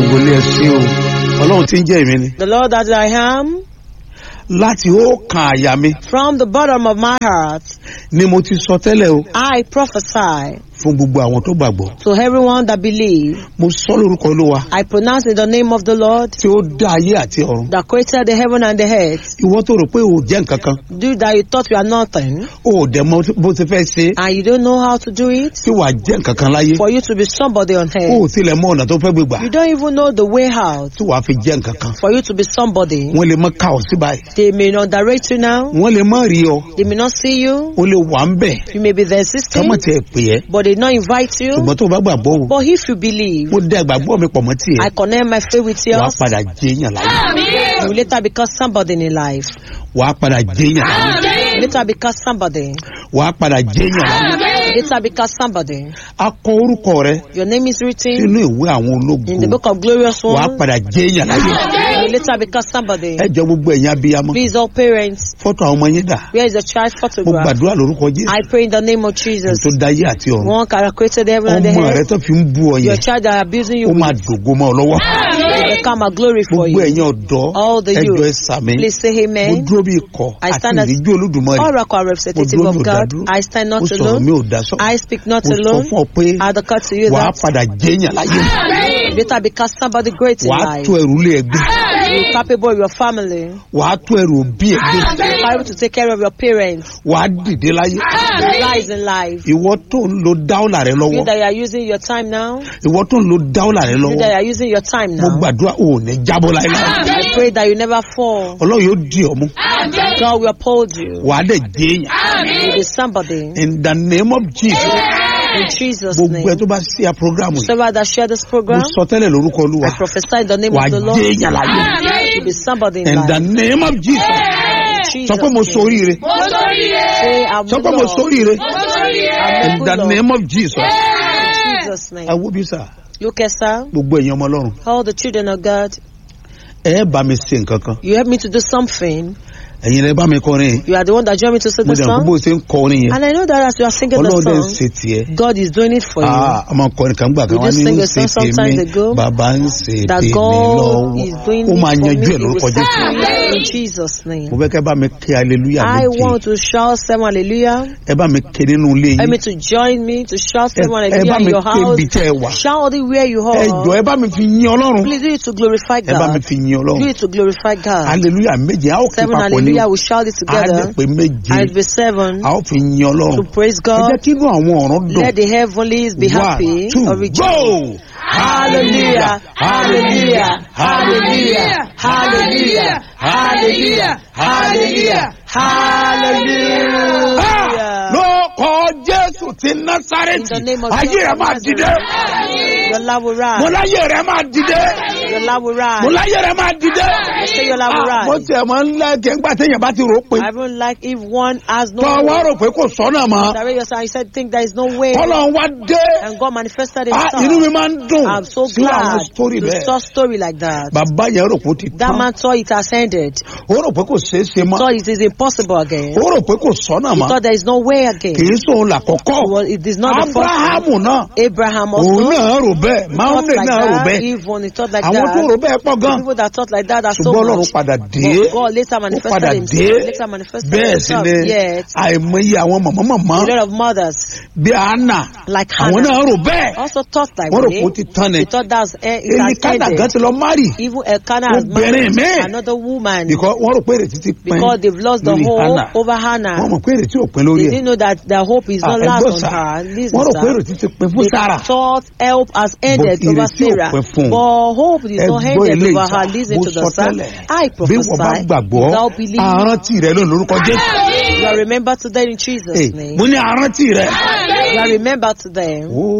gbogbo ilé ẹsìn o ọlọ́run tí ń jẹ́ èmi ni The Lord that I am, láti ó kan àyà mi from the bottom of my heart, ni mo ti sọ tẹ́lẹ̀ o I prophesy fún gbogbo àwọn tó gbàgbọ́ to everyone that believe. mo sọ lórúkọ olúwa I pronounce in the name of the Lord tí ó dá ayé àti ọ̀run that created the heaven and the earth. ìwọ tó rò pé o ò jẹ́ nǹkan kan Do that you thought you are nothing o ò dẹ̀ mọ bó ti fẹ́ ṣe and you don't know how to do it. tí wàá jẹ́ nǹkan kan láyé For you to be somebody on o ò earth. tilẹ̀ mọ ọ̀nà tó fẹ́ gbé gbà You don't even know the way out. tí wàá fi jẹ́ nǹkan kan For you to be somebody. wọ́n lè mọ ká ọ sí báyìí They may not direct you now. wọ́n lè mọ rí ọ They may not see you. o lè wà ń bẹ̀ You may be there ká existing, mọ̀ tiẹ̀ pè ẹ́ but they not invite you. ṣùgbọ́n tó o bá gbàgbọ́ o But if you believe, mo dá ìgbàgbọ́ mi pọ̀ mọ́ tiẹ̀ I connect my faith with wàá yours. padà jẹ́yàn láyé You will later become somebody in life. wàá padà jẹ́yàn láyé You later become somebody. wàá padà jẹ́yàn láyé You later become somebody. a kọ orúkọ rẹ Your name is written sínú ìwé àwọn in the ológun book of glorious wàá ones. padà jẹ́yàn láyé You will later become somebody. ẹ jọ gbogbo ẹ̀yin abiyamọ Please, all parents, fọ́tò àwọn ọmọ yín dà where is the child mo photograph? gbàdúrà lórúkọ jésù I pray in the name of Jesus. tó dáyé àti ọ̀run One can created the heaven and the ọmọ rẹ earth. tó fi ń bú ọ Your yẹn child that are abusing you ó máa with dògo mọ́ ọ lọ́wọ́ will become a glory for gbogbo you. ẹ̀yin ọ̀dọ́ All the ẹjọ́ youth, ẹ sàmì Please say mo amen. dúró bí ikọ̀ I àti stand as ìrìnjú olódùmarè Oracle mo representative dúró of mi ò God. dádúró I stand mo not sọ̀rọ̀ mi alone. ò dá sọ I speak not mo sọ alone. fún ọ pé I declare to you wàá that padà jẹ́yàn láyé you later become somebody great in wàá life. tó ẹrù lé ẹgbẹ́ You're capable of your family. wàá tó ẹrù òbí ẹgbẹ́ You're able to take care of your parents. wàá dìde láyé You rise in life. ìwọ tó ń lo dáúlà rẹ You lọ́wọ́ that you are using your time now. ìwọ tó ń lo dáúlà rẹ You that you lọ́wọ́ are using your time mo now. gbàdúrà ò ní jábọ́ láéláé I pray that you never fall. ọlọ́run yóò di ọmú God will uphold you. wàá dẹ̀ jẹ́yàn You be somebody. in the name of jesus In Jesus' gbogbo ẹ name. tó bá sí a program yìí Whoever that share this mo program, sọ tẹ́lẹ̀ lórúkọ olúwa I prophesy in the name wàá of the Lord. jẹ́yàn láyé You be somebody in in the life. name of jesus In sọ pé mo Jesus' name. soríire Say, I'm sọ pé mo Lord. soríire I'm in good the Lord. name of jesus In Jesus' name. ẹ wo bí sà You can sir. gbogbo ẹ̀yin ọmọ ọlọ́run All the children of God, ẹ bá mi ṣe nǹkan kan you help me to do something. ẹ̀yin lẹ bá mi kọrin You are the one that joined me to sing mo the dẹ̀ kó bó song. ṣe ń kọrin yẹn And I know that as you are singing the ọlọ́run dẹ̀ ń song, ṣe tiẹ̀ God is doing it for you. Ah, ọmọ kọrin kan gbà kan We wá just ní sing ń a ṣe song tèmi sometimes ago bàbá ń ṣe That tèmi God is doing lọ́wọ́ ó it máa for me. yanjú ẹ̀ He will lórúkọ jésù settle it in Jesus' name. mo fẹ́ kẹ́ bá mi kí hallelujah I méje want to shout seven hallelujah. ẹ bá mi kí nínú ilé Help yín me to join me to shout ẹ seven ẹ hallelujah bá in mi your ké ibi house. tẹ́ ẹ wà Shout it where you ẹ jọ are. ẹ bá mi fi yín ọlọ́run Please do it to glorify ẹ bá mi God. fi yín Do ọlọ́run it to glorify God. hallelujah méje a ó kí Seven papọ̀ ní hallelujah, we shout it a dẹ̀ together. pé méje And it be seven a ó fi yín ọlọ́run to praise ẹ jẹ́ God. kí inú àwọn ọ̀run dùn Let the heavenlies be happy one two or rejoice. go Hallelujah, hallelujah, hallelujah, hallelujah, hallelujah, hallelujah, hallelujah. lóko jésù ti In násàrẹ́tì the name of ayé Jesus rẹ of máa Nazareth. dìde Your love will mo rise. láyé rẹ máa dìde Your love will mo rise. láyé rẹ máa dìde say your love will Ah, rise. mo tiẹ̀ máa ń lẹ́kẹ̀ẹ́ ńgbà téèyàn bá ti rò ó pé I don't like if one has no tọ́ wá rò pé kò sọ́nà mọ́ Direct yourself. You said think there is no way. kọ́lọ̀ wá dé And God manifested Ah, himself. inú mi máa ń dùn I'm so sí àwọn glad sítórì to bẹ́ẹ̀ saw story like that. bàbá yẹn rò pé ó ti That tán man thought it has ended. ó rò pé kò ṣeé ṣe mọ́ Thought it is impossible again. ó rò pé kò sọ́nà He mọ́ thought there is no way again. kì í sóun làkọ́kọ́ Well, it is not the first one. abrahamu náà Abraham òun also náà rò bẹ́ẹ̀ thought maunde like náà rò that. bẹ́ẹ̀ Even he thought like àwọn tó that. rò bẹ́ẹ̀ pọ̀ gan People that thought like that are so ṣùgbọ́n ọlọ́run much. padà dé But God later ó manifested padà dé himself. Later manifested bẹ́ẹ̀ sì himself. ni Yet, àìmọye àwọn mọ̀mọ́mọ́mọ́ a lot of mothers bí anna like àwọn Hannah náà rò bẹ́ẹ̀ also thought like wọ́n rò way. pé ó ti tán ni They thought that's eh, it èyí has kánà gan ended. ti lọ márì Even Elkanah has Obìnrin married míì. another woman because wọ́n rò pé ìrètí ti pin because they've lost the lórí hope Hannah. over wọ́n Hannah. mọ̀ pé ìrètí ò pin lórí They ẹ̀ didn't know that the hope is Ah, not ẹ last gbọ́ on sà. her. Listen, wọ́n rò pé sir. ìrètí ti pin fún They sára thought help has ended But over ìrètí ò Sarah. pin fún un. But hope is ẹ not gbọ́ ended ilé over ìta her. Listen mo to sọ the son. tẹ́lẹ̀ I bí wọ́n bá prophesy gbàgbọ́ without belief. àrántí rẹ ló lórúkọ jésù You are remembered today in Jesus' Hey, name. mo ní àrántí rẹ You are remembered today. ó